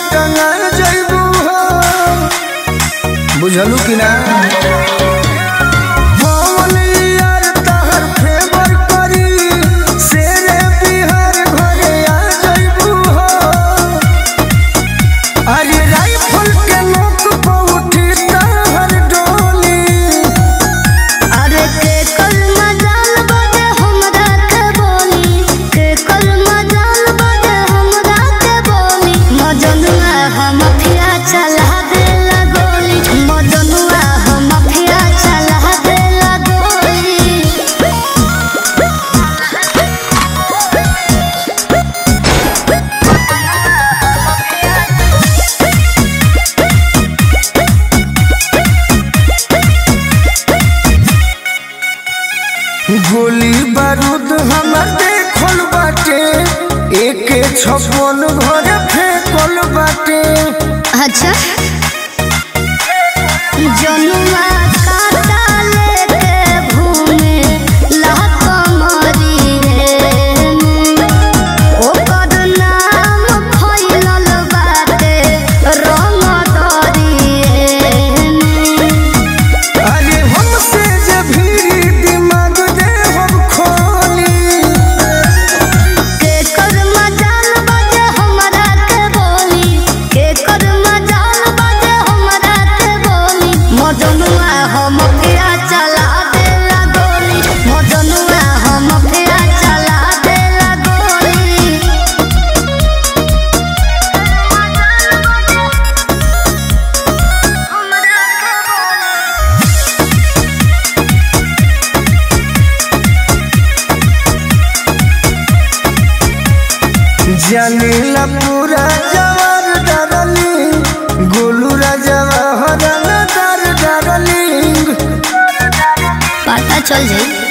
टंगा जइबू हो बुझलू कि ना पवन यार तहर फेवर करी शेरे बिहार घरे आ जइबू हो अरे राइफल के नोक पर उठी तहर डोली अरे के कल मजाल बजे हमरा के बोली के कल मजाल बजे हमरा के बोली मजनुआ हम फिया चला देला गोली मजनुआ हम फिया चला देला गोली गोली बारूद हमर देखल बाटे एके छप्पन घरे फेंकल बाटे अच्छा जनुआ काटा लेके घूमे लात मरी रे ओकर नाम फैलल बाटे रंग दरी अरे हमसे जे भीड़ी दिमाग दे हम खोली के कर मजाल बजे हमरा के बोली के कर मजाल बजे हमरा के बोली मजनुआ हम फिया चला देला गोली मजनुआ हम फिया चला देला गोली जानीला पूरा जवार डरली गोलू राजवा हरन दर डरली पता चल जाई